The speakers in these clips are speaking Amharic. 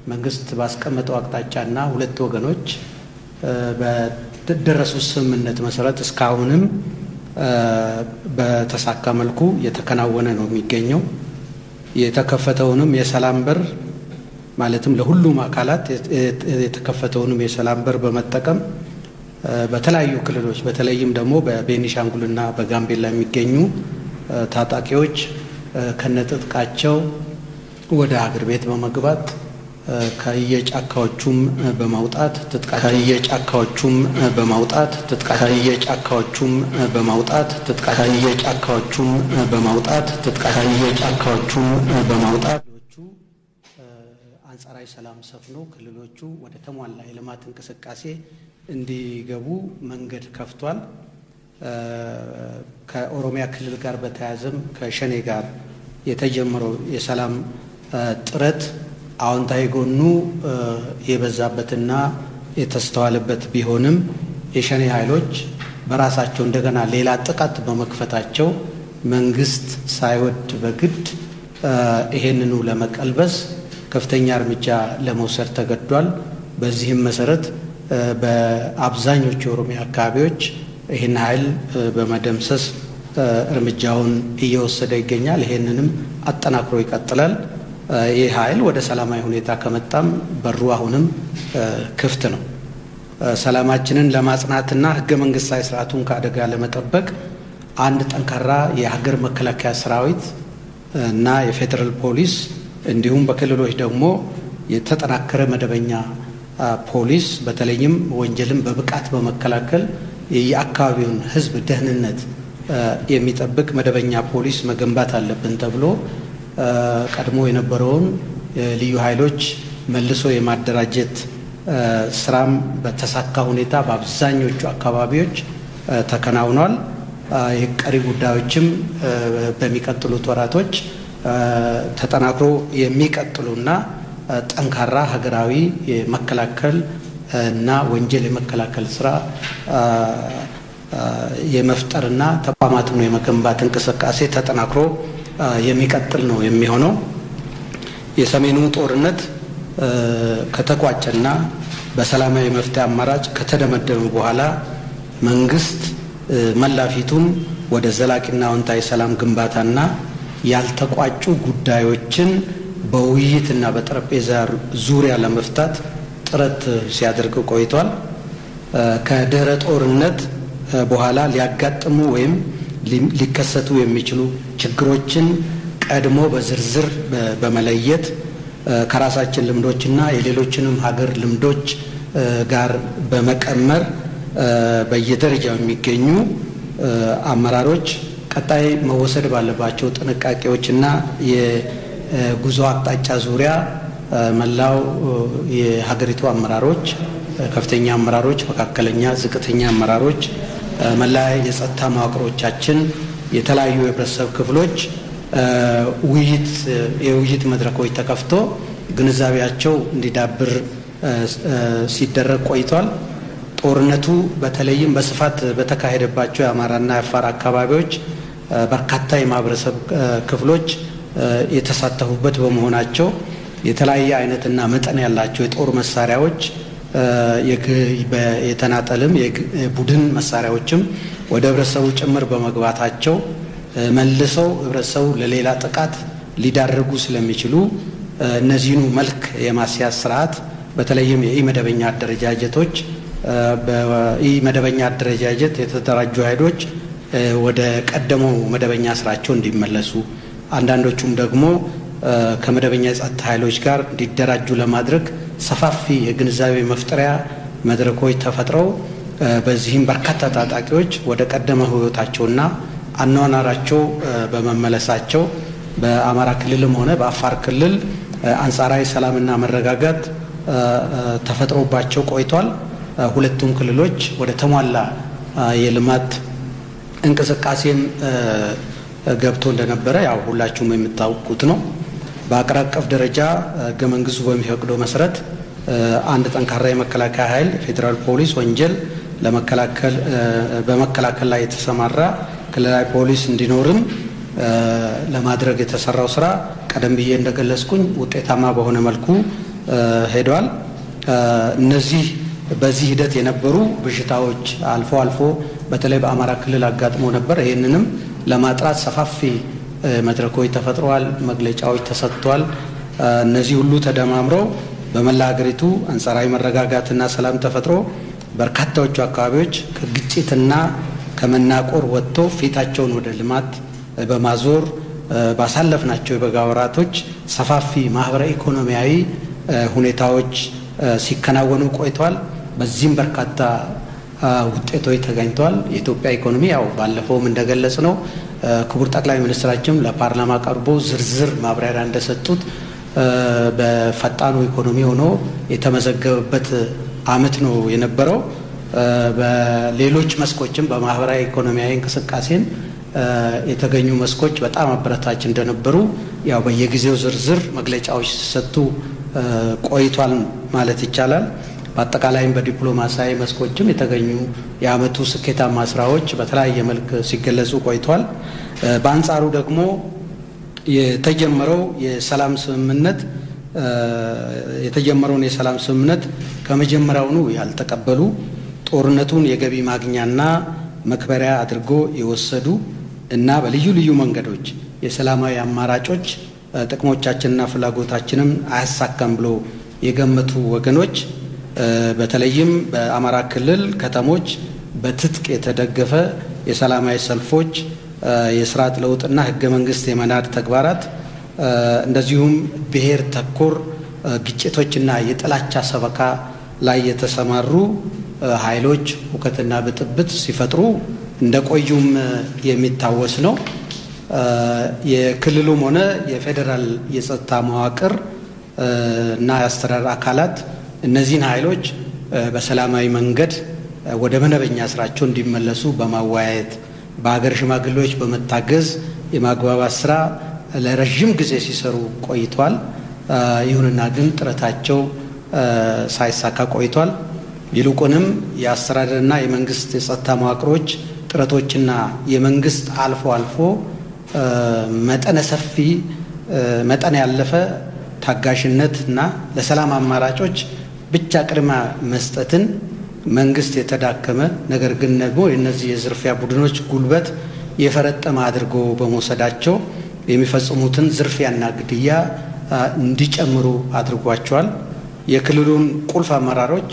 መንግስት ባስቀመጠው አቅጣጫና ሁለት ወገኖች በደረሱት ስምምነት መሰረት እስካሁንም በተሳካ መልኩ የተከናወነ ነው የሚገኘው። የተከፈተውንም የሰላም በር ማለትም ለሁሉም አካላት የተከፈተውንም የሰላም በር በመጠቀም በተለያዩ ክልሎች በተለይም ደግሞ በቤኒሻንጉልና በጋምቤላ የሚገኙ ታጣቂዎች ከነጥጥቃቸው ወደ ሀገር ቤት በመግባት ከየጫካዎቹም በማውጣት ከየጫካዎቹም በማውጣት ከየጫካዎቹም በማውጣት ከየጫካዎቹም በማውጣት ከየጫካዎቹም በማውጣት አንጻራዊ ሰላም ሰፍኖ ክልሎቹ ወደ ተሟላ የልማት እንቅስቃሴ እንዲገቡ መንገድ ከፍቷል። ከኦሮሚያ ክልል ጋር በተያያዘም ከሸኔ ጋር የተጀመረው የሰላም ጥረት አዎንታዊ ጎኑ የበዛበትና የተስተዋለበት ቢሆንም የሸኔ ኃይሎች በራሳቸው እንደገና ሌላ ጥቃት በመክፈታቸው መንግስት ሳይወድ በግድ ይሄንኑ ለመቀልበስ ከፍተኛ እርምጃ ለመውሰድ ተገዷል። በዚህም መሰረት በአብዛኞቹ የኦሮሚያ አካባቢዎች ይህን ኃይል በመደምሰስ እርምጃውን እየወሰደ ይገኛል። ይሄንንም አጠናክሮ ይቀጥላል። ይህ ኃይል ወደ ሰላማዊ ሁኔታ ከመጣም በሩ አሁንም ክፍት ነው። ሰላማችንን ለማጽናትና ህገ መንግስታዊ ስርዓቱን ከአደጋ ለመጠበቅ አንድ ጠንካራ የሀገር መከላከያ ሰራዊት እና የፌዴራል ፖሊስ እንዲሁም በክልሎች ደግሞ የተጠናከረ መደበኛ ፖሊስ በተለይም ወንጀልን በብቃት በመከላከል የአካባቢውን ህዝብ ደህንነት የሚጠብቅ መደበኛ ፖሊስ መገንባት አለብን ተብሎ ቀድሞ የነበረውን ልዩ ኃይሎች መልሶ የማደራጀት ስራም በተሳካ ሁኔታ በአብዛኞቹ አካባቢዎች ተከናውኗል። የቀሪ ጉዳዮችም በሚቀጥሉት ወራቶች ተጠናክሮ የሚቀጥሉና ጠንካራ ሀገራዊ የመከላከል እና ወንጀል የመከላከል ስራ የመፍጠርና ተቋማትን የመገንባት እንቅስቃሴ ተጠናክሮ የሚቀጥል ነው የሚሆነው። የሰሜኑ ጦርነት ከተቋጨና በሰላማዊ መፍትሄ አማራጭ ከተደመደመ በኋላ መንግስት መላፊቱን ወደ ዘላቂና አዎንታዊ ሰላም ግንባታና ያልተቋጩ ጉዳዮችን በውይይትና በጠረጴዛ ዙሪያ ለመፍታት ጥረት ሲያደርግ ቆይቷል። ከድህረ ጦርነት በኋላ ሊያጋጥሙ ወይም ሊከሰቱ የሚችሉ ችግሮችን ቀድሞ በዝርዝር በመለየት ከራሳችን ልምዶችና የሌሎችንም ሀገር ልምዶች ጋር በመቀመር በየደረጃው የሚገኙ አመራሮች ቀጣይ መወሰድ ባለባቸው ጥንቃቄዎችና የጉዞ አቅጣጫ ዙሪያ መላው የሀገሪቱ አመራሮች፣ ከፍተኛ አመራሮች፣ መካከለኛ፣ ዝቅተኛ አመራሮች፣ መላ የጸጥታ መዋቅሮቻችን፣ የተለያዩ የህብረተሰብ ክፍሎች ውይይት የውይይት መድረኮች ተከፍቶ ግንዛቤያቸው እንዲዳብር ሲደረግ ቆይቷል። ጦርነቱ በተለይም በስፋት በተካሄደባቸው የአማራና የአፋር አካባቢዎች በርካታ የማህበረሰብ ክፍሎች የተሳተፉበት በመሆናቸው የተለያየ አይነትና መጠን ያላቸው የጦር መሳሪያዎች የተናጠልም የቡድን መሳሪያዎችም ወደ ህብረተሰቡ ጭምር በመግባታቸው መልሰው ህብረተሰቡ ለሌላ ጥቃት ሊዳርጉ ስለሚችሉ እነዚህኑ መልክ የማስያዝ ስርዓት በተለይም የኢመደበኛ አደረጃጀቶች በኢመደበኛ አደረጃጀት የተደራጁ ኃይሎች ወደ ቀደመው መደበኛ ስራቸው እንዲመለሱ አንዳንዶቹም ደግሞ ከመደበኛ የጸጥታ ኃይሎች ጋር እንዲደራጁ ለማድረግ ሰፋፊ የግንዛቤ መፍጠሪያ መድረኮች ተፈጥረው በዚህም በርካታ ታጣቂዎች ወደ ቀደመ ህይወታቸውና አኗኗራቸው በመመለሳቸው በአማራ ክልልም ሆነ በአፋር ክልል አንጻራዊ ሰላምና መረጋጋት ተፈጥሮባቸው ቆይቷል። ሁለቱም ክልሎች ወደ ተሟላ የልማት እንቅስቃሴም ገብቶ እንደነበረ ያው ሁላችሁም የምታውቁት ነው። በአገር አቀፍ ደረጃ ህገ መንግስቱ በሚፈቅደው መሰረት አንድ ጠንካራ የመከላከያ ኃይል ፌዴራል ፖሊስ ወንጀል ለመከላከል በመከላከል ላይ የተሰማራ ክልላዊ ፖሊስ እንዲኖርም ለማድረግ የተሰራው ስራ ቀደም ብዬ እንደገለጽኩኝ ውጤታማ በሆነ መልኩ ሄደዋል። እነዚህ በዚህ ሂደት የነበሩ ብዥታዎች አልፎ አልፎ በተለይ በአማራ ክልል አጋጥሞ ነበር። ይህንንም ለማጥራት ሰፋፊ መድረኮች ተፈጥረዋል፣ መግለጫዎች ተሰጥቷል። እነዚህ ሁሉ ተደማምረው በመላ ሀገሪቱ አንጻራዊ መረጋጋትና ሰላም ተፈጥሮ በርካታዎቹ አካባቢዎች ከግጭትና ከመናቆር ወጥቶ ፊታቸውን ወደ ልማት በማዞር ባሳለፍናቸው የበጋ ወራቶች ሰፋፊ ማህበራዊ ኢኮኖሚያዊ ሁኔታዎች ሲከናወኑ ቆይተዋል። በዚህም በርካታ ውጤቶች ተገኝተዋል። የኢትዮጵያ ኢኮኖሚ ያው ባለፈውም እንደገለጽ ነው ክቡር ጠቅላይ ሚኒስትራችን ለፓርላማ ቀርቦ ዝርዝር ማብራሪያ እንደሰጡት በፈጣኑ ኢኮኖሚ ሆኖ የተመዘገበበት ዓመት ነው የነበረው። በሌሎች መስኮችም በማህበራዊ ኢኮኖሚያዊ እንቅስቃሴን የተገኙ መስኮች በጣም አበረታች እንደነበሩ ያው በየጊዜው ዝርዝር መግለጫዎች ሲሰጡ ቆይቷል ማለት ይቻላል። በአጠቃላይም በዲፕሎማሲያዊ መስኮችም የተገኙ የዓመቱ ስኬታማ ስራዎች በተለያየ መልክ ሲገለጹ ቆይቷል። በአንጻሩ ደግሞ የተጀመረው የሰላም ስምምነት የተጀመረውን የሰላም ስምምነት ከመጀመሪያውኑ ያልተቀበሉ ጦርነቱን የገቢ ማግኛና መክበሪያ አድርጎ የወሰዱ እና በልዩ ልዩ መንገዶች የሰላማዊ አማራጮች ጥቅሞቻችንና ፍላጎታችንን አያሳካም ብሎ የገመቱ ወገኖች በተለይም በአማራ ክልል ከተሞች በትጥቅ የተደገፈ የሰላማዊ ሰልፎች፣ የስርዓት ለውጥና ህገ መንግስት የመናድ ተግባራት እንደዚሁም ብሔር ተኮር ግጭቶችና የጥላቻ ሰበካ ላይ የተሰማሩ ኃይሎች ሁከትና ብጥብጥ ሲፈጥሩ እንደቆዩም የሚታወስ ነው። የክልሉም ሆነ የፌዴራል የጸጥታ መዋቅር እና የአስተዳደር አካላት እነዚህን ኃይሎች በሰላማዊ መንገድ ወደ መደበኛ ስራቸው እንዲመለሱ በማወያየት በሀገር ሽማግሌዎች በመታገዝ የማግባባት ስራ ለረዥም ጊዜ ሲሰሩ ቆይቷል። ይሁንና ግን ጥረታቸው ሳይሳካ ቆይቷል። ይልቁንም የአስተዳደርና የመንግስት የጸጥታ መዋቅሮች ጥረቶችና የመንግስት አልፎ አልፎ መጠነ ሰፊ መጠን ያለፈ ታጋሽነት እና ለሰላም አማራጮች ብቻ ቅድማ መስጠትን መንግስት የተዳከመ ነገር ግን ደግሞ የእነዚህ የዝርፊያ ቡድኖች ጉልበት የፈረጠመ አድርጎ በመውሰዳቸው የሚፈጽሙትን ዝርፊያና ግድያ እንዲጨምሩ አድርጓቸዋል። የክልሉን ቁልፍ አመራሮች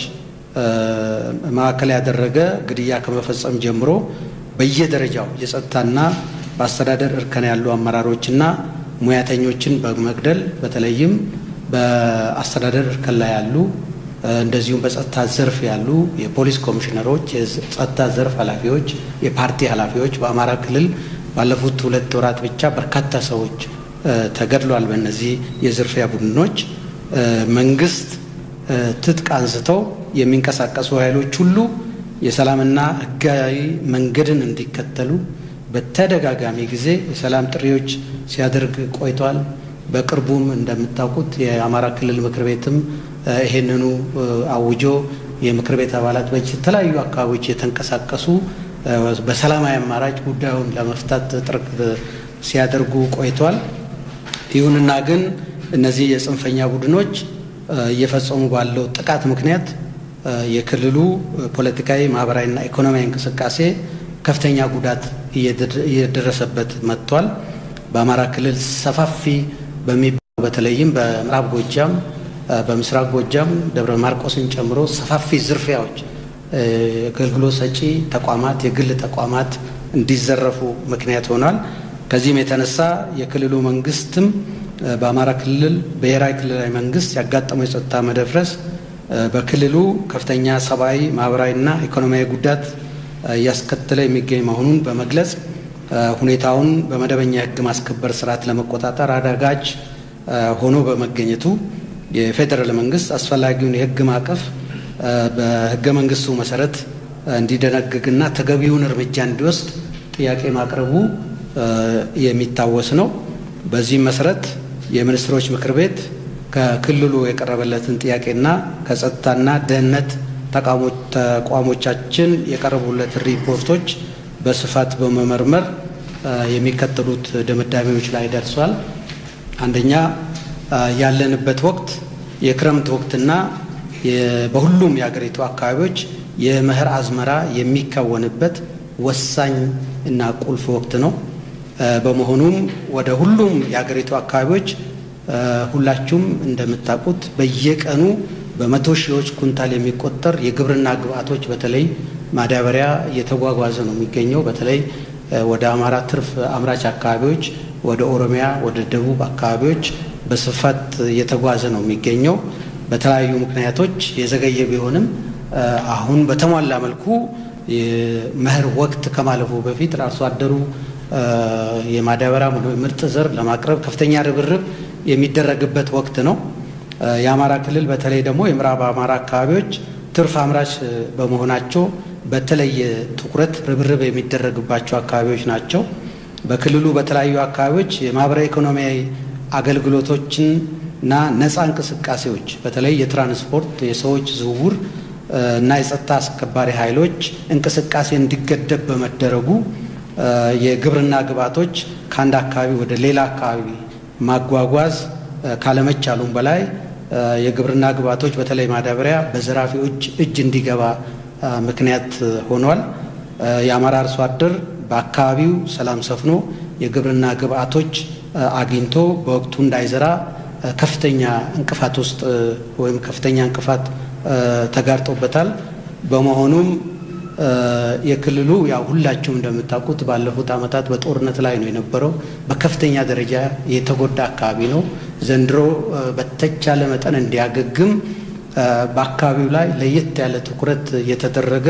ማዕከል ያደረገ ግድያ ከመፈጸም ጀምሮ በየደረጃው የጸጥታና በአስተዳደር እርከን ያሉ አመራሮችና ሙያተኞችን በመግደል በተለይም በአስተዳደር እርከን ላይ ያሉ እንደዚሁም በጸጥታ ዘርፍ ያሉ የፖሊስ ኮሚሽነሮች፣ የጸጥታ ዘርፍ ኃላፊዎች፣ የፓርቲ ኃላፊዎች በአማራ ክልል ባለፉት ሁለት ወራት ብቻ በርካታ ሰዎች ተገድሏል። በእነዚህ የዝርፊያ ቡድኖች መንግስት ትጥቅ አንስተው የሚንቀሳቀሱ ኃይሎች ሁሉ የሰላምና ሕጋዊ መንገድን እንዲከተሉ በተደጋጋሚ ጊዜ የሰላም ጥሪዎች ሲያደርግ ቆይቷል። በቅርቡም እንደምታውቁት የአማራ ክልል ምክር ቤትም ይሄንኑ አውጆ የምክር ቤት አባላት በተለያዩ አካባቢዎች የተንቀሳቀሱ በሰላማዊ አማራጭ ጉዳዩን ለመፍታት ጥረት ሲያደርጉ ቆይቷል። ይሁንና ግን እነዚህ የጽንፈኛ ቡድኖች እየፈጸሙ ባለው ጥቃት ምክንያት የክልሉ ፖለቲካዊ፣ ማህበራዊና ኢኮኖሚያዊ እንቅስቃሴ ከፍተኛ ጉዳት እየደረሰበት መጥቷል። በአማራ ክልል ሰፋፊ በሚባሉ በተለይም በምዕራብ ጎጃም፣ በምስራቅ ጎጃም ደብረ ማርቆስን ጨምሮ ሰፋፊ ዝርፊያዎች አገልግሎት ሰጪ ተቋማት፣ የግል ተቋማት እንዲዘረፉ ምክንያት ሆኗል። ከዚህም የተነሳ የክልሉ መንግስትም በአማራ ክልል ብሔራዊ ክልላዊ መንግስት ያጋጠመው የጸጥታ መደፍረስ በክልሉ ከፍተኛ ሰብአዊ፣ ማህበራዊና ኢኮኖሚያዊ ጉዳት እያስከተለ የሚገኝ መሆኑን በመግለጽ ሁኔታውን በመደበኛ የህግ ማስከበር ስርዓት ለመቆጣጠር አዳጋች ሆኖ በመገኘቱ የፌዴራል መንግስት አስፈላጊውን የህግ ማዕቀፍ በህገ መንግስቱ መሰረት እንዲደነግግና ተገቢውን እርምጃ እንዲወስድ ጥያቄ ማቅረቡ የሚታወስ ነው። በዚህም መሰረት የሚኒስትሮች ምክር ቤት ከክልሉ የቀረበለትን ጥያቄና ከጸጥታና ደህንነት ተቋሞቻችን የቀረቡለትን ሪፖርቶች በስፋት በመመርመር የሚከተሉት ድምዳሜዎች ላይ ደርሷል። አንደኛ ያለንበት ወቅት የክረምት ወቅትና በሁሉም የሀገሪቱ አካባቢዎች የመኸር አዝመራ የሚከወንበት ወሳኝ እና ቁልፍ ወቅት ነው። በመሆኑም ወደ ሁሉም የሀገሪቱ አካባቢዎች ሁላችሁም እንደምታውቁት በየቀኑ በመቶ ሺዎች ኩንታል የሚቆጠር የግብርና ግብዓቶች በተለይ ማዳበሪያ እየተጓጓዘ ነው የሚገኘው። በተለይ ወደ አማራ ትርፍ አምራች አካባቢዎች፣ ወደ ኦሮሚያ፣ ወደ ደቡብ አካባቢዎች በስፋት እየተጓዘ ነው የሚገኘው። በተለያዩ ምክንያቶች የዘገየ ቢሆንም አሁን በተሟላ መልኩ የመኸር ወቅት ከማለፉ በፊት አርሶ አደሩ የማዳበሪያ ምርጥ ዘር ለማቅረብ ከፍተኛ ርብርብ የሚደረግበት ወቅት ነው። የአማራ ክልል በተለይ ደግሞ የምዕራብ አማራ አካባቢዎች ትርፍ አምራች በመሆናቸው በተለየ ትኩረት ርብርብ የሚደረግባቸው አካባቢዎች ናቸው። በክልሉ በተለያዩ አካባቢዎች የማህበራዊ ኢኮኖሚያዊ አገልግሎቶችን እና ነፃ እንቅስቃሴዎች በተለይ የትራንስፖርት የሰዎች ዝውውር እና የጸጥታ አስከባሪ ኃይሎች እንቅስቃሴ እንዲገደብ በመደረጉ የግብርና ግብዓቶች ከአንድ አካባቢ ወደ ሌላ አካባቢ ማጓጓዝ ካለመቻሉም በላይ የግብርና ግብዓቶች በተለይ ማዳበሪያ በዘራፊዎች እጅ እንዲገባ ምክንያት ሆኗል። የአማራ አርሶ አደር በአካባቢው ሰላም ሰፍኖ የግብርና ግብዓቶች አግኝቶ በወቅቱ እንዳይዘራ ከፍተኛ እንቅፋት ውስጥ ወይም ከፍተኛ እንቅፋት ተጋርጦበታል። በመሆኑም የክልሉ ያው ሁላችሁም እንደምታውቁት ባለፉት ዓመታት በጦርነት ላይ ነው የነበረው። በከፍተኛ ደረጃ የተጎዳ አካባቢ ነው። ዘንድሮ በተቻለ መጠን እንዲያገግም በአካባቢው ላይ ለየት ያለ ትኩረት እየተደረገ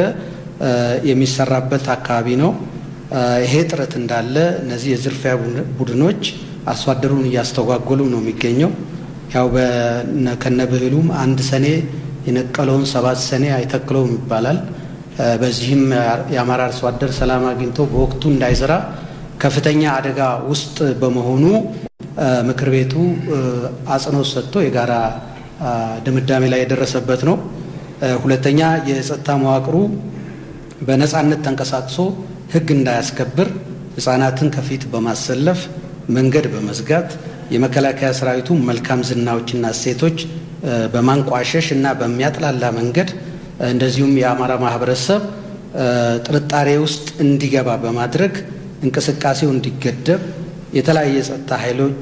የሚሰራበት አካባቢ ነው። ይሄ ጥረት እንዳለ እነዚህ የዝርፊያ ቡድኖች አርሶ አደሩን እያስተጓጎሉ ነው የሚገኘው። ያው ከነብህሉም አንድ ሰኔ የነቀለውን ሰባት ሰኔ አይተክለውም ይባላል። በዚህም የአማራ አርሶ አደር ሰላም አግኝቶ በወቅቱ እንዳይዘራ ከፍተኛ አደጋ ውስጥ በመሆኑ ምክር ቤቱ አጽንኦት ሰጥቶ የጋራ ድምዳሜ ላይ የደረሰበት ነው። ሁለተኛ የጸጥታ መዋቅሩ በነፃነት ተንቀሳቅሶ ሕግ እንዳያስከብር ሕፃናትን ከፊት በማሰለፍ መንገድ በመዝጋት የመከላከያ ሰራዊቱ መልካም ዝናዎችና እሴቶች በማንቋሸሽ እና በሚያጥላላ መንገድ እንደዚሁም የአማራ ማህበረሰብ ጥርጣሬ ውስጥ እንዲገባ በማድረግ እንቅስቃሴው እንዲገደብ የተለያየ የጸጥታ ኃይሎች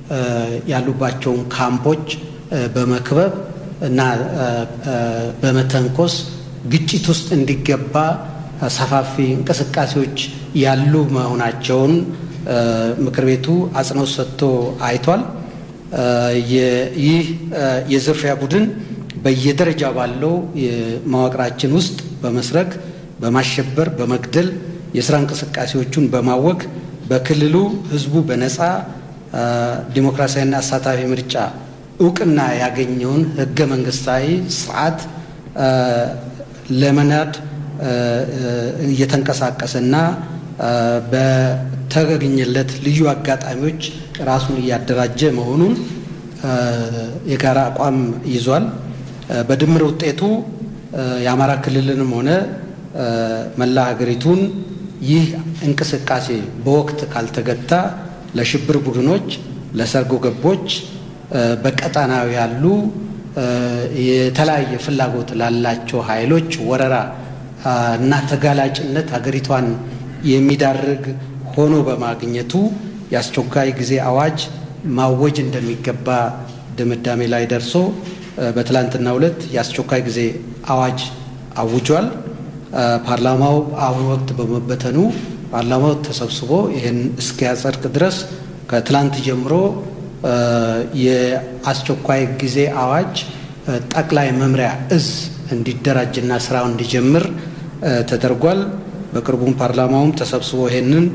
ያሉባቸውን ካምፖች በመክበብ እና በመተንኮስ ግጭት ውስጥ እንዲገባ ሰፋፊ እንቅስቃሴዎች ያሉ መሆናቸውን ምክር ቤቱ አጽንኦት ሰጥቶ አይቷል። ይህ የዝርፊያ ቡድን በየደረጃ ባለው መዋቅራችን ውስጥ በመስረግ በማሸበር፣ በመግደል የስራ እንቅስቃሴዎቹን በማወክ በክልሉ ህዝቡ በነፃ ዲሞክራሲያዊና አሳታፊ ምርጫ እውቅና ያገኘውን ህገ መንግስታዊ ስርዓት ለመናድ እየተንቀሳቀሰና በተገኘለት ልዩ አጋጣሚዎች ራሱን እያደራጀ መሆኑን የጋራ አቋም ይዟል። በድምር ውጤቱ የአማራ ክልልንም ሆነ መላ ሀገሪቱን ይህ እንቅስቃሴ በወቅት ካልተገታ ለሽብር ቡድኖች፣ ለሰርጎ ገቦች፣ በቀጣናዊ ያሉ የተለያየ ፍላጎት ላላቸው ኃይሎች ወረራ እና ተጋላጭነት ሀገሪቷን የሚዳርግ ሆኖ በማግኘቱ የአስቸኳይ ጊዜ አዋጅ ማወጅ እንደሚገባ ድምዳሜ ላይ ደርሶ በትላንትናው ዕለት የአስቸኳይ ጊዜ አዋጅ አውጇል። ፓርላማው አሁን ወቅት በመበተኑ ፓርላማው ተሰብስቦ ይህን እስኪያጸድቅ ድረስ ከትላንት ጀምሮ የአስቸኳይ ጊዜ አዋጅ ጠቅላይ መምሪያ እዝ እንዲደራጅና ስራው እንዲጀምር ተደርጓል። በቅርቡም ፓርላማውም ተሰብስቦ ይሄንን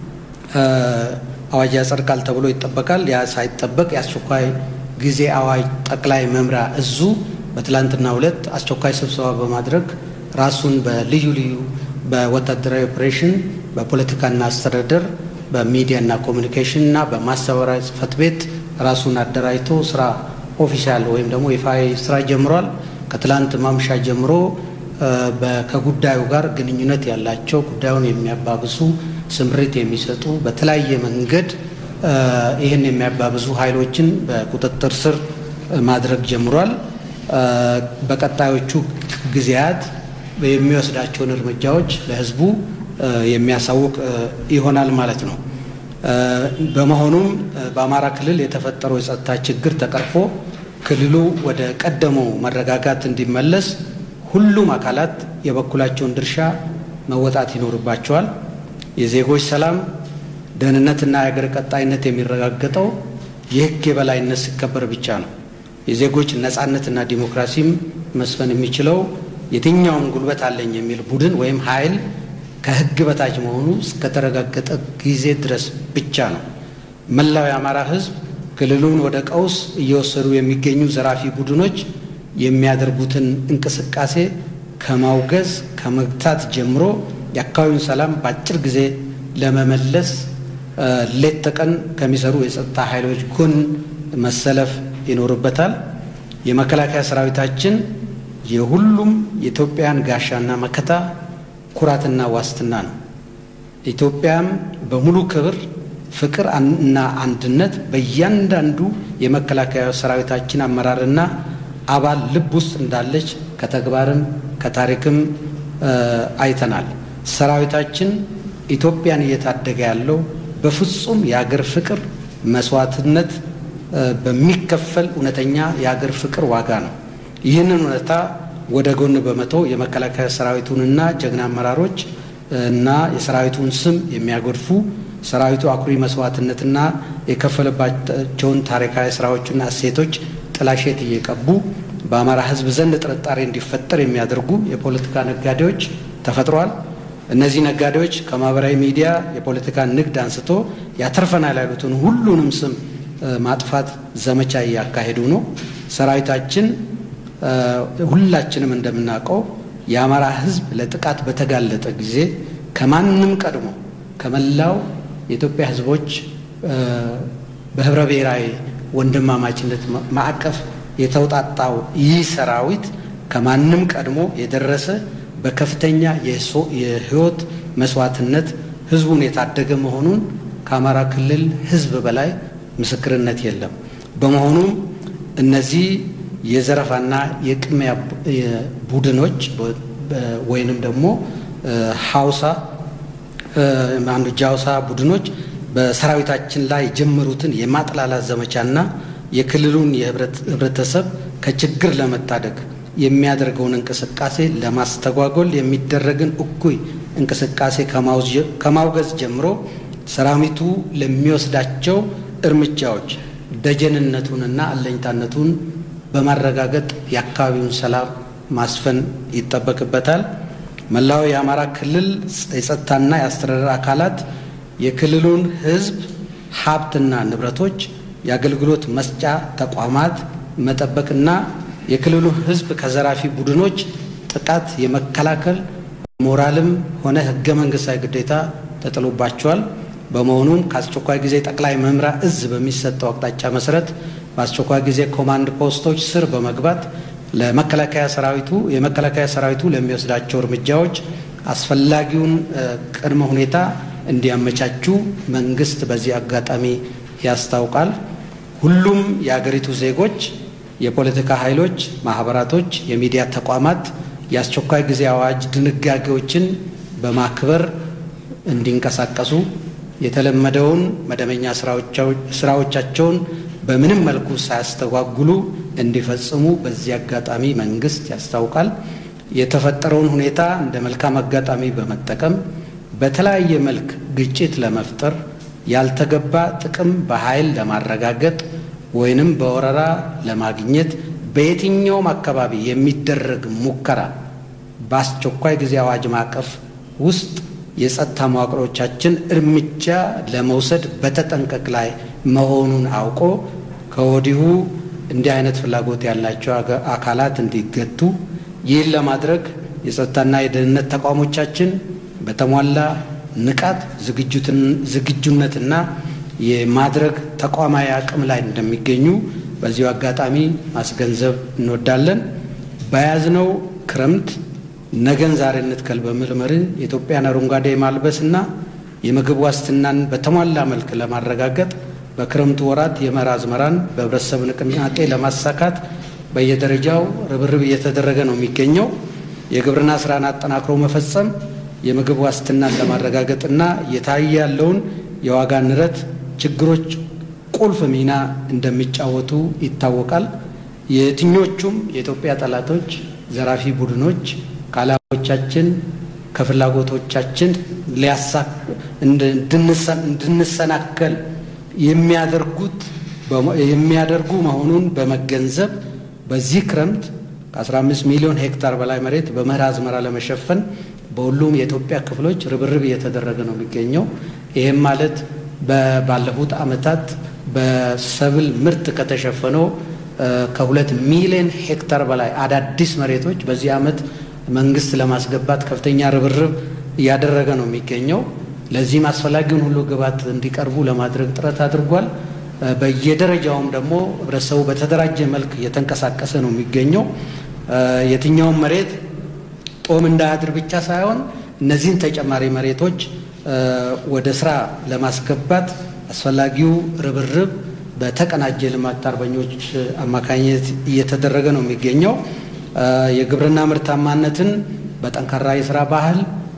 አዋጅ ያጸድቃል ተብሎ ይጠበቃል። ያ ሳይጠበቅ የአስቸኳይ ጊዜ አዋጅ ጠቅላይ መምሪያ እዙ በትላንትናው ዕለት አስቸኳይ ስብሰባ በማድረግ ራሱን በልዩ ልዩ በወታደራዊ ኦፕሬሽን፣ በፖለቲካና አስተዳደር፣ በሚዲያና ኮሚኒኬሽን እና በማስተባበሪያ ጽህፈት ቤት ራሱን አደራጅቶ ስራ ኦፊሻል ወይም ደግሞ ይፋዊ ስራ ጀምሯል። ከትላንት ማምሻ ጀምሮ ከጉዳዩ ጋር ግንኙነት ያላቸው ጉዳዩን የሚያባብሱ ስምሪት የሚሰጡ በተለያየ መንገድ ይህን የሚያባብዙ ኃይሎችን በቁጥጥር ስር ማድረግ ጀምሯል። በቀጣዮቹ ጊዜያት የሚወስዳቸውን እርምጃዎች ለሕዝቡ የሚያሳውቅ ይሆናል ማለት ነው። በመሆኑም በአማራ ክልል የተፈጠረው የጸጥታ ችግር ተቀርፎ ክልሉ ወደ ቀደመው መረጋጋት እንዲመለስ ሁሉም አካላት የበኩላቸውን ድርሻ መወጣት ይኖርባቸዋል። የዜጎች ሰላም፣ ደህንነትና የሀገር ቀጣይነት የሚረጋገጠው የሕግ የበላይነት ሲከበር ብቻ ነው። የዜጎች ነጻነትና ዲሞክራሲም መስፈን የሚችለው የትኛውም ጉልበት አለኝ የሚል ቡድን ወይም ኃይል ከሕግ በታች መሆኑ እስከተረጋገጠ ጊዜ ድረስ ብቻ ነው። መላው የአማራ ሕዝብ ክልሉን ወደ ቀውስ እየወሰዱ የሚገኙ ዘራፊ ቡድኖች የሚያደርጉትን እንቅስቃሴ ከማውገዝ ከመግታት ጀምሮ የአካባቢውን ሰላም በአጭር ጊዜ ለመመለስ ሌት ተቀን ከሚሰሩ የጸጥታ ኃይሎች ጎን መሰለፍ ይኖርበታል። የመከላከያ ሰራዊታችን የሁሉም የኢትዮጵያን ጋሻና መከታ ኩራትና ዋስትና ነው። ኢትዮጵያም በሙሉ ክብር፣ ፍቅር እና አንድነት በእያንዳንዱ የመከላከያ ሰራዊታችን አመራርና አባል ልብ ውስጥ እንዳለች ከተግባርም ከታሪክም አይተናል። ሰራዊታችን ኢትዮጵያን እየታደገ ያለው በፍጹም የአገር ፍቅር መስዋዕትነት በሚከፈል እውነተኛ የአገር ፍቅር ዋጋ ነው። ይህንን እውነታ ወደ ጎን በመተው የመከላከያ ሰራዊቱንና ጀግና አመራሮች እና የሰራዊቱን ስም የሚያጎድፉ ሰራዊቱ አኩሪ መስዋዕትነትና የከፈለባቸውን ታሪካዊ ስራዎችና እሴቶች ጥላሸት እየቀቡ በአማራ ሕዝብ ዘንድ ጥርጣሬ እንዲፈጠር የሚያደርጉ የፖለቲካ ነጋዴዎች ተፈጥረዋል። እነዚህ ነጋዴዎች ከማህበራዊ ሚዲያ የፖለቲካ ንግድ አንስቶ ያተርፈናል ያሉትን ሁሉንም ስም ማጥፋት ዘመቻ እያካሄዱ ነው። ሰራዊታችን ሁላችንም እንደምናውቀው የአማራ ሕዝብ ለጥቃት በተጋለጠ ጊዜ ከማንም ቀድሞ ከመላው የኢትዮጵያ ሕዝቦች በህብረ ብሔራዊ ወንድማማችነት ማዕቀፍ የተውጣጣው ይህ ሰራዊት ከማንም ቀድሞ የደረሰ በከፍተኛ የህይወት መስዋዕትነት ህዝቡን የታደገ መሆኑን ከአማራ ክልል ህዝብ በላይ ምስክርነት የለም። በመሆኑም እነዚህ የዘረፋና የቅሚያ ቡድኖች ወይንም ደግሞ ሀውሳ አንዱ ጃውሳ ቡድኖች በሰራዊታችን ላይ የጀመሩትን የማጥላላት ዘመቻና የክልሉን የህብረተሰብ ከችግር ለመታደግ የሚያደርገውን እንቅስቃሴ ለማስተጓጎል የሚደረግን እኩይ እንቅስቃሴ ከማውገዝ ጀምሮ ሰራዊቱ ለሚወስዳቸው እርምጃዎች ደጀንነቱንና አለኝታነቱን በማረጋገጥ የአካባቢውን ሰላም ማስፈን ይጠበቅበታል። መላው የአማራ ክልል የጸጥታና የአስተዳደር አካላት የክልሉን ህዝብ ሀብትና ንብረቶች፣ የአገልግሎት መስጫ ተቋማት መጠበቅና የክልሉ ህዝብ ከዘራፊ ቡድኖች ጥቃት የመከላከል ሞራልም ሆነ ህገ መንግስታዊ ግዴታ ተጥሎባቸዋል። በመሆኑም ከአስቸኳይ ጊዜ ጠቅላይ መምሪያ እዝ በሚሰጠው አቅጣጫ መሰረት በአስቸኳይ ጊዜ ኮማንድ ፖስቶች ስር በመግባት ለመከላከያ ሰራዊቱ የመከላከያ ሰራዊቱ ለሚወስዳቸው እርምጃዎች አስፈላጊውን ቅድመ ሁኔታ እንዲያመቻቹ መንግስት በዚህ አጋጣሚ ያስታውቃል። ሁሉም የአገሪቱ ዜጎች፣ የፖለቲካ ኃይሎች፣ ማህበራቶች፣ የሚዲያ ተቋማት የአስቸኳይ ጊዜ አዋጅ ድንጋጌዎችን በማክበር እንዲንቀሳቀሱ የተለመደውን መደበኛ ስራዎቻቸውን በምንም መልኩ ሳያስተጓጉሉ እንዲፈጽሙ በዚህ አጋጣሚ መንግስት ያስታውቃል። የተፈጠረውን ሁኔታ እንደ መልካም አጋጣሚ በመጠቀም በተለያየ መልክ ግጭት ለመፍጠር ያልተገባ ጥቅም በኃይል ለማረጋገጥ ወይንም በወረራ ለማግኘት በየትኛውም አካባቢ የሚደረግ ሙከራ በአስቸኳይ ጊዜ አዋጅ ማዕቀፍ ውስጥ የጸጥታ መዋቅሮቻችን እርምጃ ለመውሰድ በተጠንቀቅ ላይ መሆኑን አውቆ ከወዲሁ እንዲህ አይነት ፍላጎት ያላቸው አካላት እንዲገቱ ይህን ለማድረግ የጸጥታና የደህንነት ተቋሞቻችን በተሟላ ንቃት ዝግጁነትና የማድረግ ተቋማዊ አቅም ላይ እንደሚገኙ በዚሁ አጋጣሚ ማስገንዘብ እንወዳለን። በያዝነው ክረምት ነገን ዛሬ እንትከል በሚል መርህ የኢትዮጵያን አረንጓዴ ማልበስና የምግብ ዋስትናን በተሟላ መልክ ለማረጋገጥ በክረምቱ ወራት የመኸር አዝመራን በህብረተሰብ ንቅናቄ ለማሳካት በየደረጃው ርብርብ እየተደረገ ነው የሚገኘው። የግብርና ስራን አጠናክሮ መፈጸም የምግብ ዋስትናን ለማረጋገጥና እየታየ ያለውን የዋጋ ንረት ችግሮች ቁልፍ ሚና እንደሚጫወቱ ይታወቃል። የትኞቹም የኢትዮጵያ ጠላቶች፣ ዘራፊ ቡድኖች ከዓላማዎቻችን ከፍላጎቶቻችን እንድንሰናከል የሚያደርጉት የሚያደርጉ መሆኑን በመገንዘብ በዚህ ክረምት ከ15 ሚሊዮን ሄክታር በላይ መሬት በመኸር አዝመራ ለመሸፈን በሁሉም የኢትዮጵያ ክፍሎች ርብርብ እየተደረገ ነው የሚገኘው። ይህም ማለት ባለፉት ዓመታት በሰብል ምርት ከተሸፈነው ከሁለት ሚሊዮን ሄክታር በላይ አዳዲስ መሬቶች በዚህ ዓመት መንግስት ለማስገባት ከፍተኛ ርብርብ እያደረገ ነው የሚገኘው። ለዚህም አስፈላጊውን ሁሉ ግብዓት እንዲቀርቡ ለማድረግ ጥረት አድርጓል። በየደረጃውም ደግሞ ህብረተሰቡ በተደራጀ መልክ እየተንቀሳቀሰ ነው የሚገኘው። የትኛውም መሬት ጦም እንዳያድር ብቻ ሳይሆን እነዚህን ተጨማሪ መሬቶች ወደ ስራ ለማስገባት አስፈላጊው ርብርብ በተቀናጀ ልማት አርበኞች አማካኝነት እየተደረገ ነው የሚገኘው። የግብርና ምርታማነትን በጠንካራ የስራ ባህል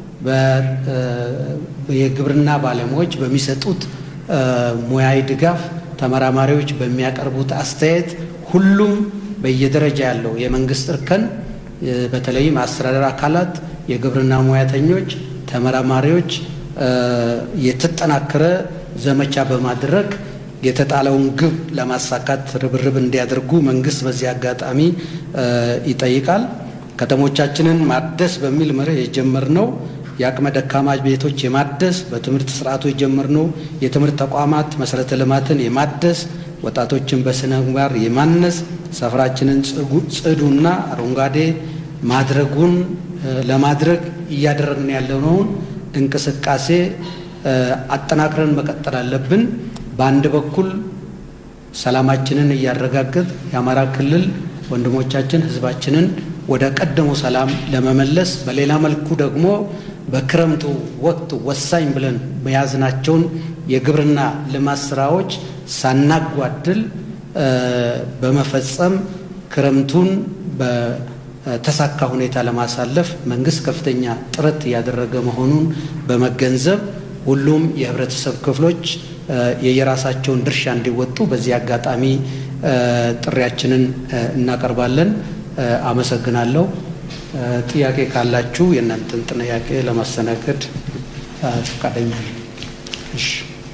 የግብርና ባለሙያዎች በሚሰጡት ሙያዊ ድጋፍ፣ ተመራማሪዎች በሚያቀርቡት አስተያየት ሁሉም በየደረጃ ያለው የመንግስት እርከን በተለይም አስተዳደር አካላት፣ የግብርና ሙያተኞች፣ ተመራማሪዎች የተጠናከረ ዘመቻ በማድረግ የተጣለውን ግብ ለማሳካት ርብርብ እንዲያደርጉ መንግስት በዚህ አጋጣሚ ይጠይቃል። ከተሞቻችንን ማደስ በሚል መርህ የጀመርነው የአቅመ ደካማ ቤቶች የማደስ በትምህርት ስርዓቱ የጀመርነው የትምህርት ተቋማት መሰረተ ልማትን የማደስ ወጣቶችን በስነ ምግባር የማነጽ ሰፈራችንን ጽዱና አረንጓዴ ማድረጉን ለማድረግ እያደረግን ያለነውን እንቅስቃሴ አጠናክረን መቀጠል አለብን። በአንድ በኩል ሰላማችንን እያረጋገጥ የአማራ ክልል ወንድሞቻችን ህዝባችንን ወደ ቀደሙ ሰላም ለመመለስ፣ በሌላ መልኩ ደግሞ በክረምቱ ወቅት ወሳኝ ብለን መያዝናቸውን የግብርና ልማት ስራዎች ሳናጓድል በመፈጸም ክረምቱን በተሳካ ሁኔታ ለማሳለፍ መንግስት ከፍተኛ ጥረት እያደረገ መሆኑን በመገንዘብ ሁሉም የህብረተሰብ ክፍሎች የየራሳቸውን ድርሻ እንዲወጡ በዚህ አጋጣሚ ጥሪያችንን እናቀርባለን። አመሰግናለሁ። ጥያቄ ካላችሁ የእናንተን ጥያቄ ለማስተናገድ ፈቃደኛ እሺ።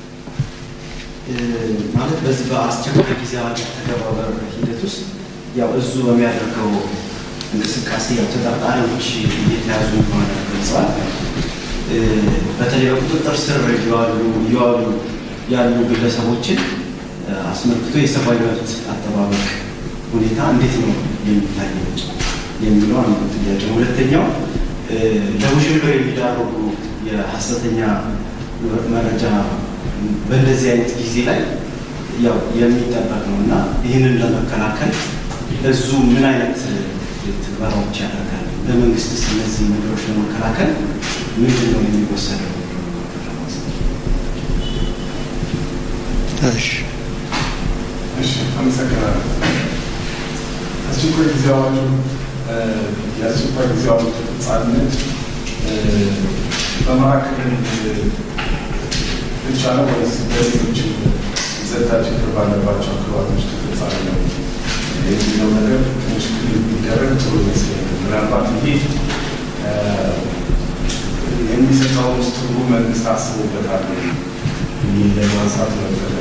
ማለት በዚህ በአስቸኳይ ጊዜ አዋጅ አተገባበር ሂደት ውስጥ ያው እዙ በሚያደርገው እንቅስቃሴ ያው ተጠርጣሪዎች እየተያዙ እንደሆነ ገልጸዋል። በተለይ በቁጥጥር ስር እየዋሉ እየዋሉ ያሉ ግለሰቦችን አስመልክቶ የሰብአዊ መብት አጠባበቅ ሁኔታ እንዴት ነው የሚታየው የሚለው አንዱ ጥያቄ ነው። ሁለተኛው ለውዥንብር የሚዳረጉ የሀሰተኛ መረጃ በእንደዚህ አይነት ጊዜ ላይ ያው የሚጠበቅ ነው እና ይህንን ለመከላከል እዙ ምን አይነት ትግበራዎች ያደርጋል? በመንግስትስ እነዚህ ነገሮች ለመከላከል ምንድን ነው የሚወሰደው? እሺ እሺ አመሰግናለሁ። አስቸኳይ ጊዜ አዋጁ የአስቸኳይ ጊዜ አዋጁ ተፈጻሚነት በአማራ ክልል ብቻ ነው ወይስ በሌሎች የጸጥታ ችግር ባለባቸው አካባቢዎች ተፈጻሚ ነው የሚለው ነገር ትንሽ ክልል ቢደረግ ጥሩ ይመስለኛል። ምናልባት ይሄ የሚሰጠው ውስጥ ትርጉም መንግስት አስቦበታል ይህ ለማንሳት መፈለግ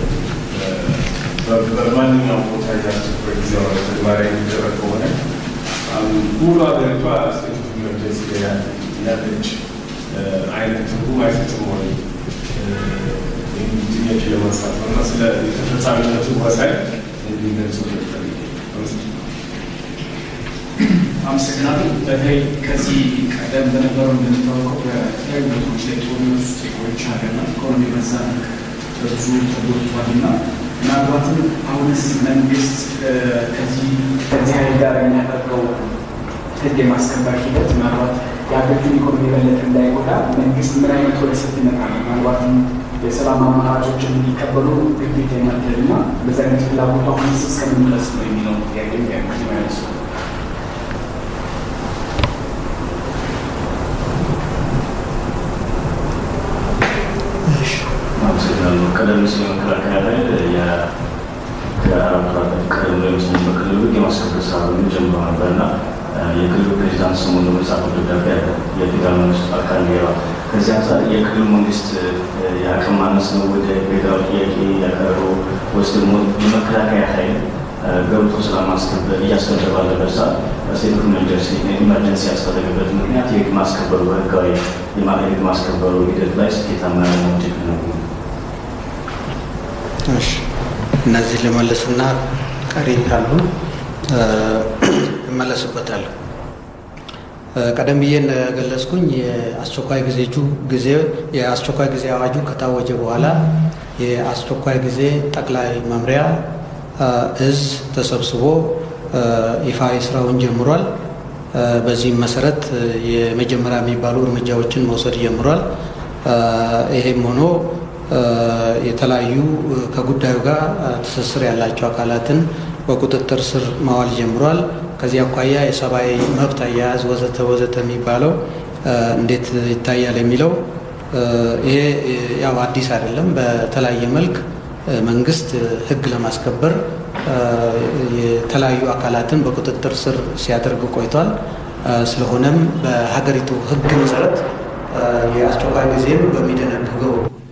በማንኛውም ቦታ የአስቸኳይ ጊዜ አዋጅ ተግባራዊ የሚደረግ ከሆነ ሙሉ ሀገሪቷ ስቴት ኦፍ ኢመርጀንሲ ያለች አይነት ትርጉም አይሰጥም ወይ የሚል ጥያቄ ለማንሳት ነው እና ስለ የተፈጻሚነቱ ወሳኝ እንዲገልጹ አመሰግናለሁ። በተለይ ከዚህ ቀደም በነበረው እንደሚታወቀው በተለያዩ ቦታዎች ላይ ጦርነት ውስጥ የቆየች ሀገርና ኢኮኖሚ በዛ ብዙ ተጎድቷል እና ምናልባትም አሁንስ መንግስት ከዚህ ከዚህ ኃይል ጋር የሚያደርገው ህግ የማስከበር ሂደት ምናልባት የሀገሪቱን ኢኮኖሚ የበለጠ እንዳይጎዳ መንግስት ምን አይነት ወደ ሰፊነት አለ? ምናልባትም የሰላም አማራጮችን እንዲቀበሉ ግዴታ የማድረግ እና በዚህ አይነት ፍላጎቷ መንስ እስከምን ድረስ ነው የሚለው ጥያቄ ያነሱ አመሰግናለሁ። ቀደም ሲል መከላከያ ላይ ከአራቱ ዓመት ቀደም ብሎ ይመስለኛል በክልሉ የማስከበር ስራ ጀምሮ ነበር እና የክልሉ ፕሬዚዳንት ሰሞኑን በጻፈው ደብዳቤ አለ የፌዴራል መንግስቱ አካል እንዲገባ ከዚህ አንጻር የክልሉ መንግስት የአቅም ማነስ ነው ወደ ፌዴራል ጥያቄ ያቀረበው ወይስ ደግሞ የመከላከያ ኃይል ገብቶ ስለማስከበር እያስከበረ ባለበት ሰዓት ስቴት ኦፍ ኢመርጀንሲ ያስፈለገበት ምክንያት የህግ ማስከበሩ ህጋዊ የህግ ማስከበሩ ሂደት ላይ ስኬታማ ያለመሆን ችግር ነው። እሺ እነዚህ ልመልስና ቀሪ ካሉ እመለስበታለሁ። ቀደም ብዬ እንደገለጽኩኝ የአስቸኳይ ጊዜጁ ጊዜ የአስቸኳይ ጊዜ አዋጁ ከታወጀ በኋላ የአስቸኳይ ጊዜ ጠቅላይ መምሪያ እዝ ተሰብስቦ ይፋዊ ስራውን ጀምሯል። በዚህም መሰረት የመጀመሪያ የሚባሉ እርምጃዎችን መውሰድ ጀምሯል። ይሄም ሆኖ የተለያዩ ከጉዳዩ ጋር ትስስር ያላቸው አካላትን በቁጥጥር ስር ማዋል ጀምሯል። ከዚህ አኳያ የሰብአዊ መብት አያያዝ ወዘተ ወዘተ የሚባለው እንዴት ይታያል የሚለው ይሄ ያው አዲስ አይደለም። በተለያየ መልክ መንግስት ህግ ለማስከበር የተለያዩ አካላትን በቁጥጥር ስር ሲያደርግ ቆይቷል። ስለሆነም በሀገሪቱ ህግ መሰረት የአስቸኳይ ጊዜም በሚደነግገው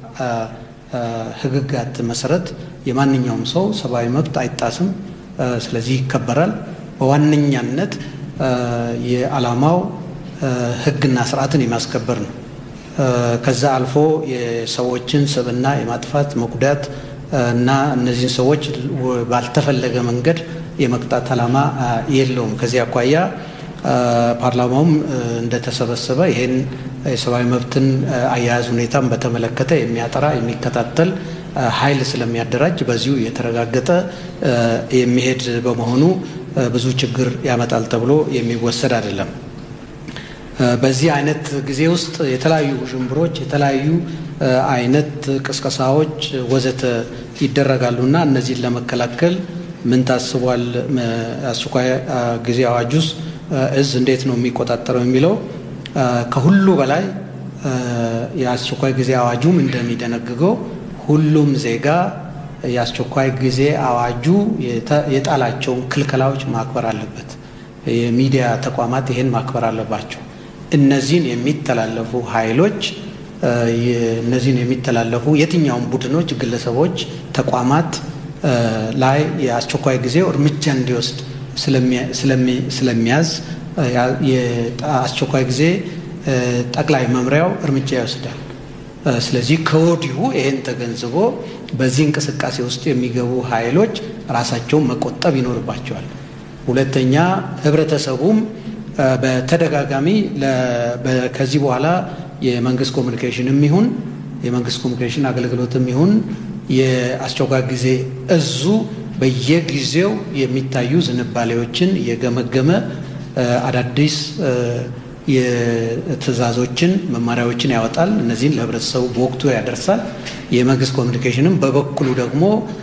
ህግጋት መሰረት የማንኛውም ሰው ሰብአዊ መብት አይጣስም። ስለዚህ ይከበራል። በዋነኛነት የዓላማው ህግና ስርዓትን የማስከበር ነው። ከዛ አልፎ የሰዎችን ስብዕና የማጥፋት መጉዳት እና እነዚህን ሰዎች ባልተፈለገ መንገድ የመቅጣት ዓላማ የለውም። ከዚህ አኳያ ፓርላማውም እንደተሰበሰበ ይህን የሰብአዊ መብትን አያያዝ ሁኔታን በተመለከተ የሚያጠራ የሚከታተል ኃይል ስለሚያደራጅ በዚሁ የተረጋገጠ የሚሄድ በመሆኑ ብዙ ችግር ያመጣል ተብሎ የሚወሰድ አይደለም። በዚህ አይነት ጊዜ ውስጥ የተለያዩ ውዥንብሮች፣ የተለያዩ አይነት ቅስቀሳዎች ወዘተ ይደረጋሉና እነዚህን ለመከላከል ምን ታስቧል? አስቸኳይ ጊዜ አዋጅ ውስጥ እዝ እንዴት ነው የሚቆጣጠረው የሚለው ከሁሉ በላይ የአስቸኳይ ጊዜ አዋጁም እንደሚደነግገው ሁሉም ዜጋ የአስቸኳይ ጊዜ አዋጁ የጣላቸውን ክልከላዎች ማክበር አለበት። የሚዲያ ተቋማት ይህን ማክበር አለባቸው። እነዚህን የሚተላለፉ ኃይሎች እነዚህን የሚተላለፉ የትኛውም ቡድኖች፣ ግለሰቦች፣ ተቋማት ላይ የአስቸኳይ ጊዜው እርምጃ እንዲወስድ ስለሚያዝ የአስቸኳይ ጊዜ ጠቅላይ መምሪያው እርምጃ ይወስዳል። ስለዚህ ከወዲሁ ይህን ተገንዝቦ በዚህ እንቅስቃሴ ውስጥ የሚገቡ ኃይሎች ራሳቸውን መቆጠብ ይኖርባቸዋል። ሁለተኛ ህብረተሰቡም በተደጋጋሚ ከዚህ በኋላ የመንግስት ኮሚኒኬሽንም ይሁን የመንግስት ኮሚኒኬሽን አገልግሎትም ይሁን የአስቸኳይ ጊዜ እዙ በየጊዜው የሚታዩ ዝንባሌዎችን እየገመገመ አዳዲስ የትዕዛዞችን መመሪያዎችን ያወጣል። እነዚህን ለህብረተሰቡ በወቅቱ ያደርሳል። የመንግስት ኮሚኒኬሽንም በበኩሉ ደግሞ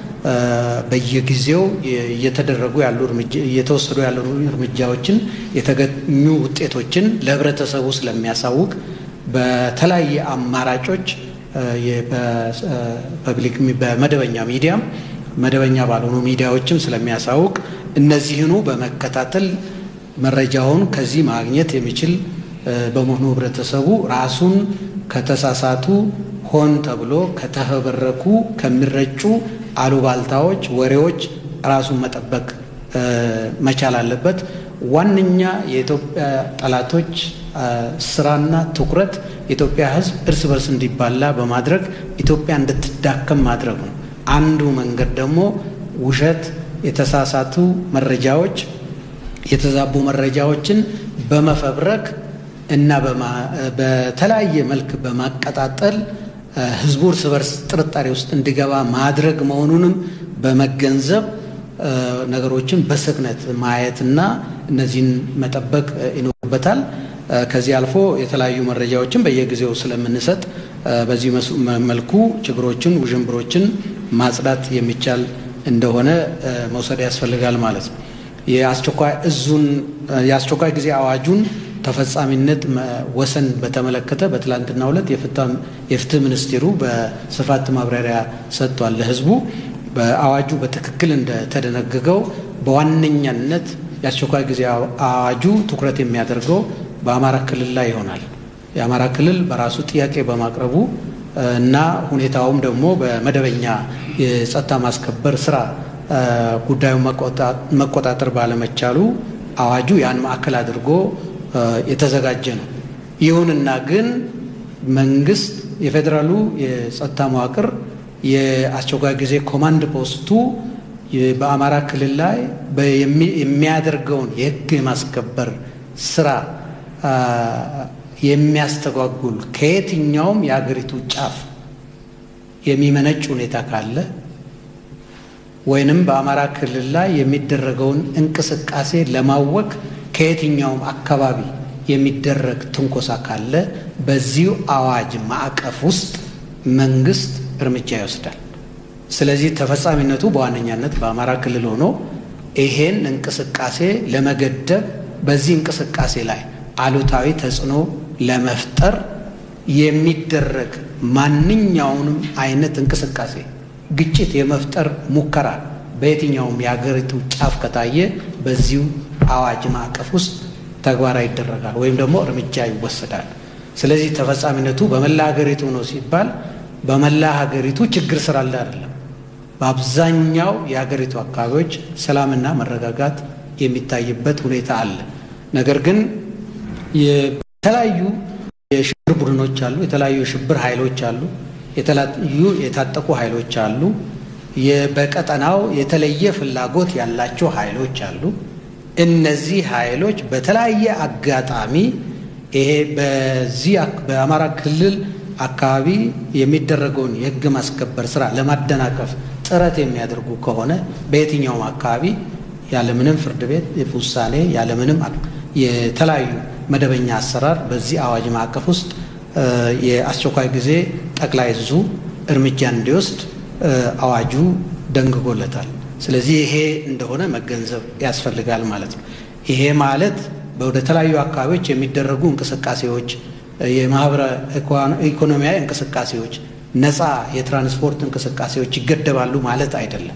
በየጊዜው እየተደረጉ ያሉ እየተወሰዱ ያሉ እርምጃዎችን የተገኙ ውጤቶችን ለህብረተሰቡ ስለሚያሳውቅ በተለያየ አማራጮች በፐብሊክ በመደበኛ ሚዲያም መደበኛ ባልሆኑ ሚዲያዎችም ስለሚያሳውቅ እነዚህኑ በመከታተል መረጃውን ከዚህ ማግኘት የሚችል በመሆኑ ህብረተሰቡ ራሱን ከተሳሳቱ ሆን ተብሎ ከተፈበረኩ ከሚረጩ አሉባልታዎች፣ ወሬዎች ራሱን መጠበቅ መቻል አለበት። ዋነኛ የኢትዮጵያ ጠላቶች ስራና ትኩረት የኢትዮጵያ ህዝብ እርስ በርስ እንዲባላ በማድረግ ኢትዮጵያ እንድትዳከም ማድረግ ነው። አንዱ መንገድ ደግሞ ውሸት፣ የተሳሳቱ መረጃዎች የተዛቡ መረጃዎችን በመፈብረክ እና በተለያየ መልክ በማቀጣጠል ህዝቡ እርስ በርስ ጥርጣሬ ውስጥ እንዲገባ ማድረግ መሆኑንም በመገንዘብ ነገሮችን በስክነት ማየትና እነዚህን መጠበቅ ይኖርበታል። ከዚህ አልፎ የተለያዩ መረጃዎችን በየጊዜው ስለምንሰጥ በዚህ መልኩ ችግሮችን፣ ውዥንብሮችን ማጽዳት የሚቻል እንደሆነ መውሰድ ያስፈልጋል ማለት ነው። የአስቸኳይ እዙን የአስቸኳይ ጊዜ አዋጁን ተፈጻሚነት ወሰን በተመለከተ በትላንትናው ዕለት የፍትህ ሚኒስቴሩ በስፋት ማብራሪያ ሰጥቷል ለህዝቡ። በአዋጁ በትክክል እንደተደነገገው በዋነኛነት የአስቸኳይ ጊዜ አዋጁ ትኩረት የሚያደርገው በአማራ ክልል ላይ ይሆናል። የአማራ ክልል በራሱ ጥያቄ በማቅረቡ እና ሁኔታውም ደግሞ በመደበኛ የጸጥታ ማስከበር ስራ ጉዳዩን መቆጣጠር ባለመቻሉ አዋጁ ያን ማዕከል አድርጎ የተዘጋጀ ነው። ይሁንና ግን መንግስት የፌዴራሉ የጸጥታ መዋቅር የአስቸኳይ ጊዜ ኮማንድ ፖስቱ በአማራ ክልል ላይ የሚያደርገውን የህግ የማስከበር ስራ የሚያስተጓጉል ከየትኛውም የሀገሪቱ ጫፍ የሚመነጭ ሁኔታ ካለ ወይንም በአማራ ክልል ላይ የሚደረገውን እንቅስቃሴ ለማወክ ከየትኛውም አካባቢ የሚደረግ ትንኮሳ ካለ በዚሁ አዋጅ ማዕቀፍ ውስጥ መንግስት እርምጃ ይወስዳል። ስለዚህ ተፈጻሚነቱ በዋነኛነት በአማራ ክልል ሆኖ ይሄን እንቅስቃሴ ለመገደብ በዚህ እንቅስቃሴ ላይ አሉታዊ ተጽዕኖ ለመፍጠር የሚደረግ ማንኛውንም አይነት እንቅስቃሴ ግጭት የመፍጠር ሙከራ በየትኛውም የሀገሪቱ ጫፍ ከታየ በዚሁ አዋጅ ማዕቀፍ ውስጥ ተግባራዊ ይደረጋል ወይም ደግሞ እርምጃ ይወሰዳል። ስለዚህ ተፈጻሚነቱ በመላ ሀገሪቱ ነው ሲባል በመላ ሀገሪቱ ችግር ስላለ አይደለም። በአብዛኛው የሀገሪቱ አካባቢዎች ሰላምና መረጋጋት የሚታይበት ሁኔታ አለ። ነገር ግን የተለያዩ የሽብር ቡድኖች አሉ፣ የተለያዩ የሽብር ኃይሎች አሉ፣ የተለያዩ የታጠቁ ኃይሎች አሉ፣ በቀጠናው የተለየ ፍላጎት ያላቸው ኃይሎች አሉ። እነዚህ ኃይሎች በተለያየ አጋጣሚ ይሄ በዚህ በአማራ ክልል አካባቢ የሚደረገውን የሕግ ማስከበር ስራ ለማደናቀፍ ጥረት የሚያደርጉ ከሆነ በየትኛውም አካባቢ ያለምንም ፍርድ ቤት ውሳኔ ያለምንም የተለያዩ መደበኛ አሰራር በዚህ አዋጅ ማዕቀፍ ውስጥ የአስቸኳይ ጊዜ ጠቅላይ እዙ እርምጃ እንዲወስድ አዋጁ ደንግጎለታል። ስለዚህ ይሄ እንደሆነ መገንዘብ ያስፈልጋል ማለት ነው። ይሄ ማለት ወደ ተለያዩ አካባቢዎች የሚደረጉ እንቅስቃሴዎች፣ የማህበረ ኢኮኖሚያዊ እንቅስቃሴዎች፣ ነፃ የትራንስፖርት እንቅስቃሴዎች ይገደባሉ ማለት አይደለም።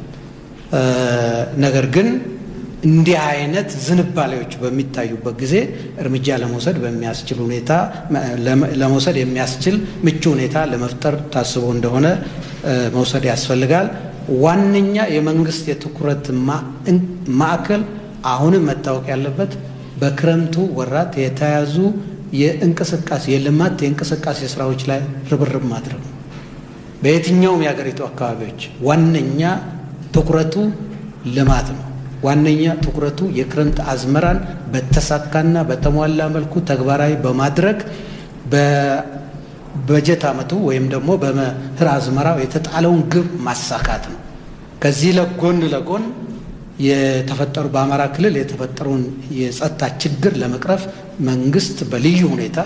ነገር ግን እንዲህ አይነት ዝንባሌዎች በሚታዩበት ጊዜ እርምጃ ለመውሰድ በሚያስችል ሁኔታ ለመውሰድ የሚያስችል ምቹ ሁኔታ ለመፍጠር ታስቦ እንደሆነ መውሰድ ያስፈልጋል። ዋነኛ የመንግስት የትኩረት ማዕከል አሁንም መታወቅ ያለበት በክረምቱ ወራት የተያዙ የእንቅስቃሴ የልማት የእንቅስቃሴ ስራዎች ላይ ርብርብ ማድረግ ነው። በየትኛውም የሀገሪቱ አካባቢዎች ዋነኛ ትኩረቱ ልማት ነው። ዋነኛ ትኩረቱ የክረምት አዝመራን በተሳካና በተሟላ መልኩ ተግባራዊ በማድረግ በበጀት ዓመቱ ወይም ደግሞ በመኸር አዝመራው የተጣለውን ግብ ማሳካት ነው። ከዚህ ለጎን ለጎን የተፈጠሩ በአማራ ክልል የተፈጠረውን የጸጥታ ችግር ለመቅረፍ መንግስት በልዩ ሁኔታ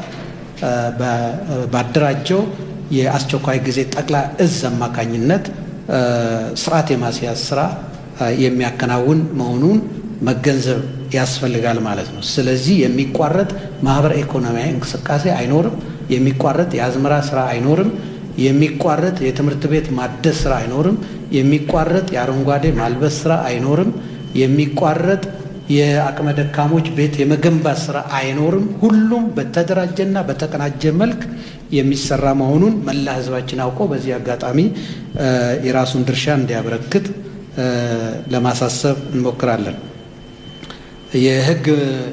ባደራጀው የአስቸኳይ ጊዜ ጠቅላይ እዝ አማካኝነት ስርዓት የማስያዝ ስራ የሚያከናውን መሆኑን መገንዘብ ያስፈልጋል ማለት ነው። ስለዚህ የሚቋረጥ ማህበረ ኢኮኖሚያዊ እንቅስቃሴ አይኖርም። የሚቋረጥ የአዝመራ ስራ አይኖርም። የሚቋረጥ የትምህርት ቤት ማደስ ስራ አይኖርም። የሚቋረጥ የአረንጓዴ ማልበስ ስራ አይኖርም። የሚቋረጥ የአቅመ ደካሞች ቤት የመገንባት ስራ አይኖርም። ሁሉም በተደራጀና በተቀናጀ መልክ የሚሰራ መሆኑን መላ ህዝባችን አውቆ በዚህ አጋጣሚ የራሱን ድርሻ እንዲያበረክት ለማሳሰብ እንሞክራለን። የህግ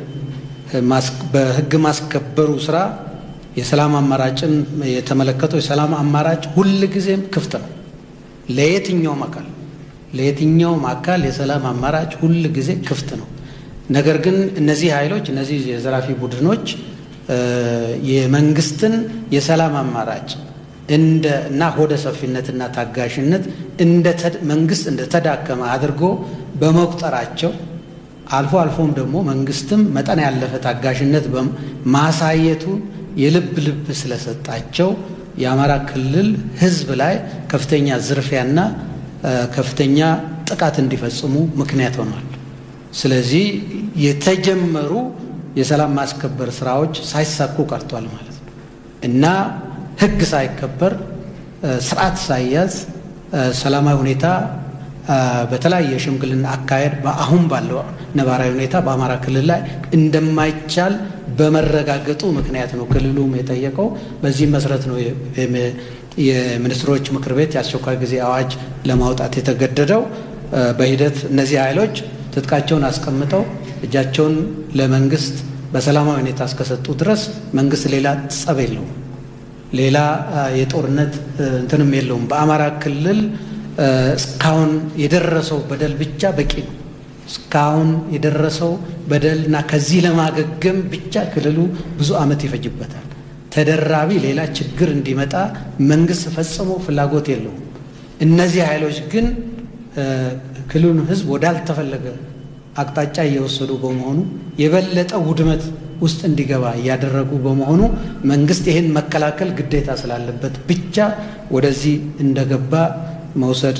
በህግ ማስከበሩ ስራ የሰላም አማራጭን የተመለከተው የሰላም አማራጭ ሁል ጊዜም ክፍት ነው ለየትኛውም አካል ለየትኛውም አካል የሰላም አማራጭ ሁል ጊዜ ክፍት ነው። ነገር ግን እነዚህ ኃይሎች እነዚህ የዘራፊ ቡድኖች የመንግስትን የሰላም አማራጭ እንደ እና ሆደ ሰፊነትና ታጋሽነት እንደ መንግስት እንደተዳከመ አድርጎ በመቁጠራቸው አልፎ አልፎም ደግሞ መንግስትም መጠን ያለፈ ታጋሽነት ማሳየቱ የልብ ልብ ስለሰጣቸው የአማራ ክልል ህዝብ ላይ ከፍተኛ ዝርፊያና ከፍተኛ ጥቃት እንዲፈጽሙ ምክንያት ሆኗል። ስለዚህ የተጀመሩ የሰላም ማስከበር ስራዎች ሳይሳኩ ቀርቷል ማለት ነው እና ህግ ሳይከበር ስርዓት ሳይያዝ ሰላማዊ ሁኔታ በተለያየ የሽምግልና አካሄድ በአሁን ባለው ነባራዊ ሁኔታ በአማራ ክልል ላይ እንደማይቻል በመረጋገጡ ምክንያት ነው ክልሉም የጠየቀው። በዚህም መሰረት ነው የሚኒስትሮች ምክር ቤት የአስቸኳይ ጊዜ አዋጅ ለማውጣት የተገደደው። በሂደት እነዚህ ኃይሎች ትጥቃቸውን አስቀምጠው እጃቸውን ለመንግስት በሰላማዊ ሁኔታ እስከሰጡ ድረስ መንግስት ሌላ ጸብ የለውም፣ ሌላ የጦርነት እንትንም የለውም። በአማራ ክልል እስካሁን የደረሰው በደል ብቻ በቂ ነው። እስካሁን የደረሰው በደል እና ከዚህ ለማገገም ብቻ ክልሉ ብዙ ዓመት ይፈጅበታል። ተደራቢ ሌላ ችግር እንዲመጣ መንግስት ፈጽሞ ፍላጎት የለውም። እነዚህ ኃይሎች ግን ክልሉን ህዝብ ወዳልተፈለገ አቅጣጫ እየወሰዱ በመሆኑ የበለጠ ውድመት ውስጥ እንዲገባ እያደረጉ በመሆኑ መንግስት ይህን መከላከል ግዴታ ስላለበት ብቻ ወደዚህ እንደገባ መውሰድ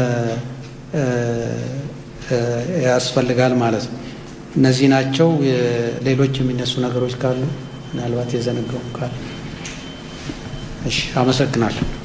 ያስፈልጋል ማለት ነው። እነዚህ ናቸው። ሌሎች የሚነሱ ነገሮች ካሉ ምናልባት የዘነጋው ካለ እሺ፣ አመሰግናለሁ።